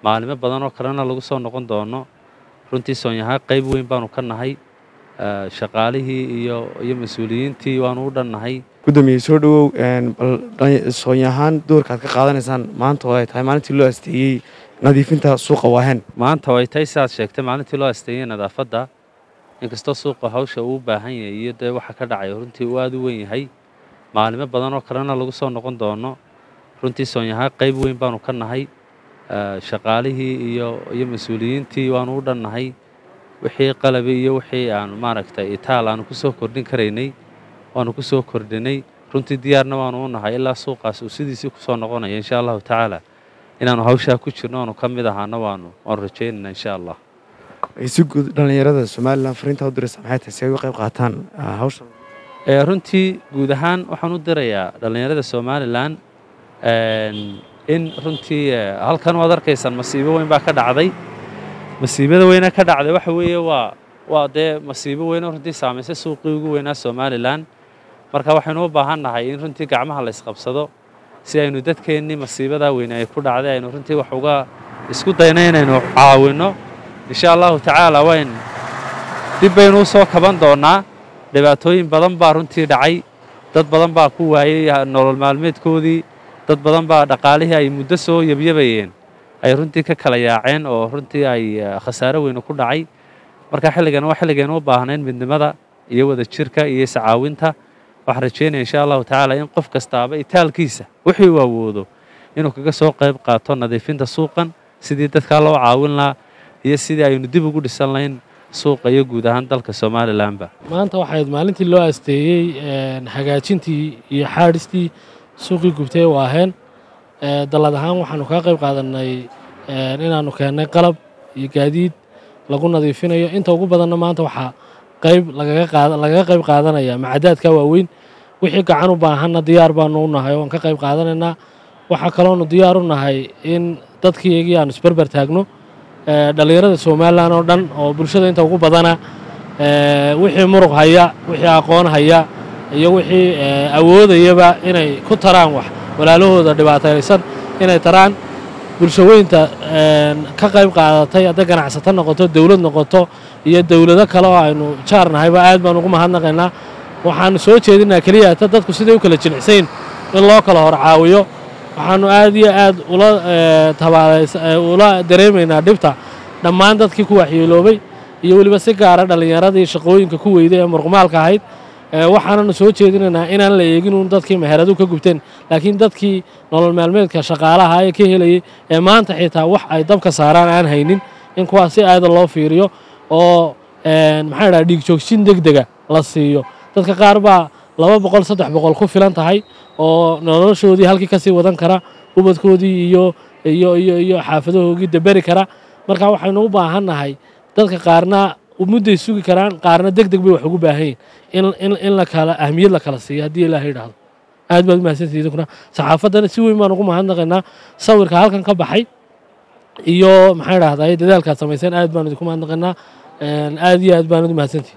maalimo badan oo kalena lagu soo noqon doono runtii soonyahaa qayb weyn baanu ka nahay shaqaalihii iyo iyo mas-uuliyiintii waanu u dhannahay gudoomiye soo dhowow bal soonyahaan doorkaad ka qaadanaysaan maanta oo ay tahay maalintii loo asteeyey nadiifinta suuqa waahen maanta way tahay sidaad sheegtay maalintii loo asteeyey nadaafadda inkastoo suuqa hawsha uu u baahan yahay iyo dee waxa ka dhacay runtii uu aada u weyn yahay maalimo badan oo kalena lagu soo noqon doono runtii soonyahaa qayb weyn baanu ka nahay shaqaalihii iyo iyo mas-uuliyiintii waanu u dhannahay wixii qalabi iyo wixii aanu maaragtay itaal aanu ku soo kordhin karaynay waanu ku soo kordhinay runtii diyaarna waanu u nahay ilaa suuqaas uu sidiisii kusoo noqonaya insha allahu tacaala inaanu hawshaa ku jirno aanu ka mid ahaana waanu waanu rajaynayna insha allah si guud dhallinyarada somalilan fariintaa u diraysa maxay tahay si ay uga qayb qaataan hawshan runtii guud ahaan waxaan u dirayaa dhallinyarada somalilan in runtii halkan waad arkaysaan masiibo weyn baa ka dhacday masiibada weyna ka dhacday waxa weeye waa waa dee masiibo weyn oo runtii saamaysay suuqii ugu weynaa somalilan marka waxaynu u baahan nahay in runtii gacmaha la ysqabsado si aynu dadkeennii masiibadaa weyne ay ku dhacday aynu runtii wax uga isku dayno inaynu caawinno insha allahu tacaala wayn dib baynu u soo kaban doonnaa dhibaatooyin badan baa runtii dhacay dad badan baa ku waayey nolol maalmeedkoodii dad badan baa dhaqaalihii ay muddo soo yabyabayeen ay runtii ka kala yaaceen oo runtii ay khasaaro weyne ku dhacay marka xilligan waa xilligaynu u baahnayn midnimada iyo wadajirka iyo iscaawinta waxaan rajeynaya insha allahu tacaala in qof kastaaba itaalkiisa wixii uu awoodo inuu kaga soo qayb qaato nadiifinta suuqan sidii dadkaa loo caawin lahaa iyo sidii aynu dib ugu dhisan lahayn suuqa iyo guud ahaan dalka somalilanba maanta waxayd maalintii loo asteeyey hagaajintii iyo xaadhistii suuqii gubtay u aheen dallad ahaan waxaanu kaa qayb qaadanay inaannu keennay qalab iyo gaadiid lagu nadiifinayo inta ugu badanna maanta waxaa qayb lagaga qayb qaadanaya macadaadka waaweyn wixii gacan u baahanna diyaar baanu u nahay waan ka qayb qaadanaynaa waxaa kaloonu diyaar u nahay in dadkiiyagii aanu isberber taagno dhallinyarada somalilan oo dhan oo bulshada inta ugu badana wixii muruq haya wixii aqoon haya iyo wixii awoodayaba inay ku taraan wax walaalahooda dhibaataysan inay taraan bulshaweynta ka qayb qaadatay hadday ganacsato noqoto dowlad noqoto iyo dowlado kale oo aynu jaarnahayba aad baan ugu mahadnaqaynaa waxaanu soo jeedinaa keliya ta dadku siday u kala jilicsayn in loo kala hor caawiyo waxaanu aad iyo aad ula ula dareemaynaa dhibta dhammaan dadkii ku waxyeeloobay iyo weliba si gaara dhallinyaradii shaqooyinka ku weyday ee murqumaalka ahayd waxaananu soo jeedinaynaa inaan la eegin uun dadkii meheradu ka gubteen laakiin dadkii nolol maalmeedka shaqaalaha ee ka helayay ee maanta xitaa wax ay dabka saaraan aan haynin in kuwaas si aada loo fiiriyo oo maxaa dhaha dhiig joogsin deg dega la siiyo dadka qaar baa laba boqol saddex boqol ku filan tahay oo noloshoodii halkii kasii wadan kara ubadkoodii iyo iyo iyo iyo xaafadahoogii daberi kara marka waxaynu u baahan nahay dadka qaarna mudday sugi karaan qaarna deg deg bay wax ugu baahan yihin in in la kala ahmiyad la kala siiyo haddii ilaaha yidhaahdo aad baad umahadsantihi idinkuna saxaafaddana si weyn baan ugu mahadnaqaynaa sawirka halkan ka baxay iyo maxaa idhahdaa dadaalkaad samayseen aad baan idinku mahadnaqaynaa aad iyo aad baan udu mahadsantihi